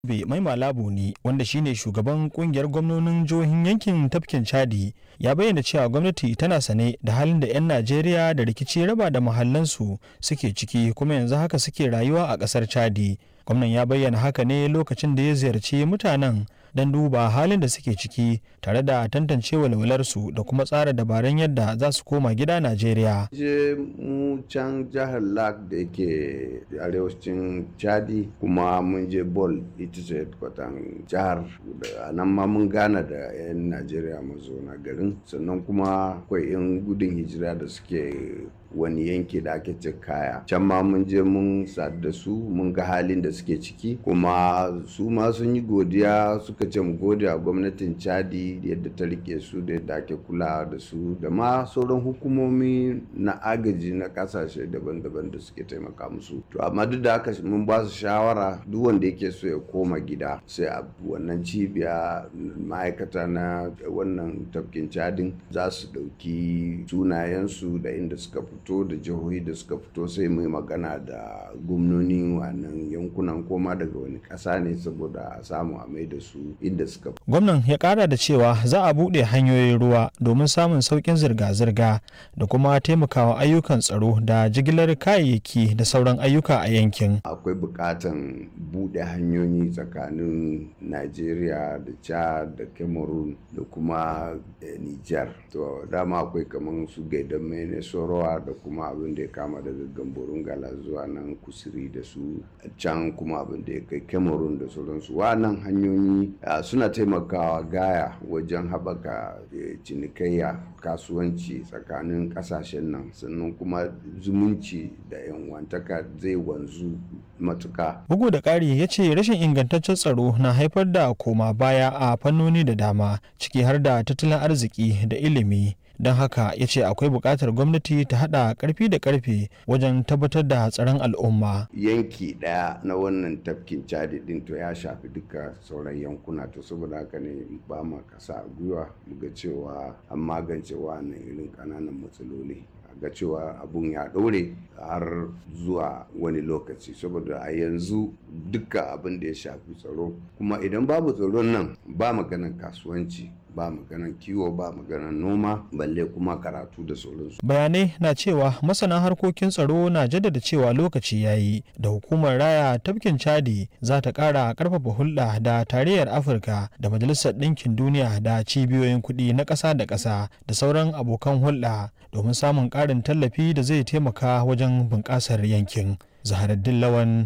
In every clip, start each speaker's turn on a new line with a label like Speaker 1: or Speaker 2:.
Speaker 1: Yobe Mai Malabu ne wanda shine shugaban kungiyar gwamnonin jihohin yankin tafkin Chadi ya bayyana cewa gwamnati tana sane da halin da 'yan Najeriya da rikici raba da mahallansu suke ciki kuma yanzu haka suke rayuwa a ƙasar Chadi. Gwamnan ya bayyana haka ne lokacin da ya ziyarci mutanen don duba halin da suke ciki tare da tantance walwalarsu da kuma tsara dabarun yadda za su koma gida Najeriya.
Speaker 2: je mu can jihar lak da yake arewacin chadi kuma mun je bol ita ce kwatan jihar a nan ma mun gana da 'yan najeriya mazauna garin sannan kuma akwai 'yan gudun hijira da suke wani yanki da ake ce kaya can ma mun je mun sadu da su mun ga halin da suke ciki kuma su ma sun yi godiya suka ce mu gode a gwamnatin chadi yadda ta rike su da yadda ake kulawa da su da ma sauran hukumomi na agaji na kasashe daban-daban da suke taimaka musu to amma duk da haka mun ba su shawara duk wanda yake so ya koma gida sai a wannan cibiya ma'aikata na wannan tafkin cadin za su ɗauki sunayensu da inda suka fito da jihohi da suka fito sai mai magana da gwamnoni wannan yankunan koma daga wani ƙasa ne saboda a samu a mai da su inda suka fito.
Speaker 1: Gwamnan ya kara da cewa za a buɗe hanyoyin ruwa domin samun sauƙin zirga-zirga da kuma taimakawa ayyukan tsaro da jigilar kayayyaki da sauran ayyuka a yankin.
Speaker 2: akwai buƙatan buɗe hanyoyi tsakanin najeriya da chad da cameroon da kuma eh, niger to dama akwai kamar su gaidan mene sorowa da kuma abin da ya kama daga gamborun gala zuwa nan kusuri da su can kuma abin da ya kai cameroon da sauransu wannan hanyoyi ah, suna taimakawa gaya wajen haɓaka eh, cinikayya kasuwanci tsakanin ƙasashen nan sannan kuma zumunci da yanwantaka zai wanzu matuka
Speaker 1: Bugu da ƙari ya ce rashin ingantaccen tsaro na haifar da koma baya a fannoni da dama ciki har da tattalin arziki da ilimi. Don haka ya ce akwai buƙatar gwamnati ta haɗa ƙarfi da ƙarfe wajen tabbatar da tsaron al'umma.
Speaker 2: yanki ɗaya na wannan tafkin cadi ɗin to ya shafi duka sauran yankuna to saboda haka ne ba ma kasa a gwiwa mu ga cewa an magance wannan irin ƙananan matsaloli ga cewa abun ya ɗore har zuwa wani lokaci saboda a yanzu duka abin da ya shafi tsaro kuma idan babu tsaron nan ba maganan kasuwanci ba maganan kiwo ba maganan noma balle kuma karatu da sauransu
Speaker 1: Bayanai na cewa masana harkokin tsaro na jaddada cewa lokaci ya yi da hukumar raya tafkin Chadi za ta ƙara ƙarfafa hulɗa da tarayyar Afirka da Majalisar Ɗinkin Duniya da cibiyoyin kuɗi na ƙasa da ƙasa da sauran abokan hulɗa domin samun ƙarin tallafi da zai taimaka wajen bunƙasar yankin. Zaharaddin Lawan,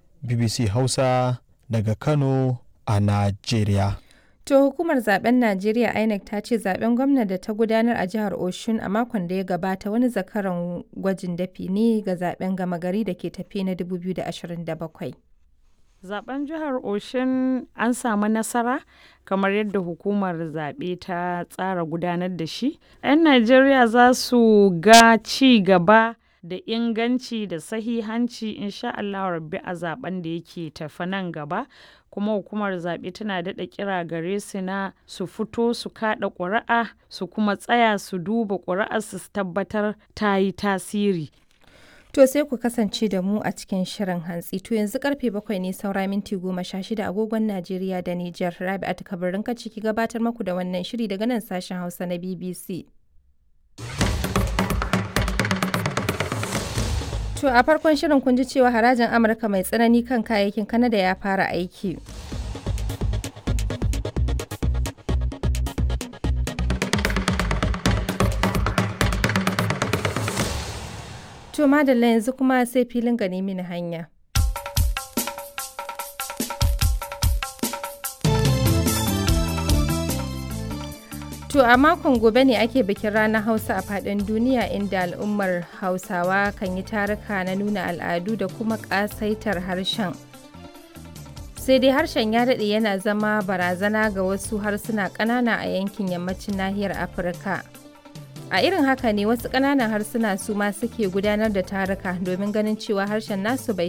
Speaker 1: BBC Hausa daga Kano a Najeriya.
Speaker 3: To hukumar zaben Najeriya INEC ta ce zaben gwamna da ta gudanar a jihar Oshun a makon da ya gabata wani zakaran gwajin dafi ne ga zaben gama gari da ke tafe na 2027.
Speaker 4: Zaben jihar Oshin an samu nasara kamar yadda hukumar zaɓe ta tsara gudanar da shi. 'Yan Najeriya za su ga ci gaba da inganci da sahihanci insha Allah rabbi a zaben da yake tafi nan gaba. kuma hukumar zaɓe tana daɗa kira gare su na su fito su kaɗa ƙuri'a su kuma tsaya su duba ƙuri'ar su tabbatar ta yi tasiri
Speaker 3: To sai ku kasance da mu a cikin shirin hantsi. To yanzu karfe bakwai ne saura minti goma sha shida agogon Najeriya da Nijar. Rabi'atu kabarin ka ciki gabatar maku da wannan shiri daga nan sashen Hausa na BBC. To a farkon shirin kun ji cewa harajin Amurka mai tsanani kan kayayyakin Kanada ya fara aiki. To madalla yanzu kuma sai filin gani mini hanya. To a makon gobe ne ake bikin ranar Hausa a faɗin duniya inda al'ummar Hausawa kan yi taruka na nuna al'adu da kuma ƙasaitar harshen. Sai dai harshen ya daɗe yana zama barazana ga wasu harsuna ƙanana a yankin yammacin nahiyar Afirka. A irin haka ne wasu ƙananan harsuna su ma suke gudanar da taruka domin ganin cewa harshen nasu bai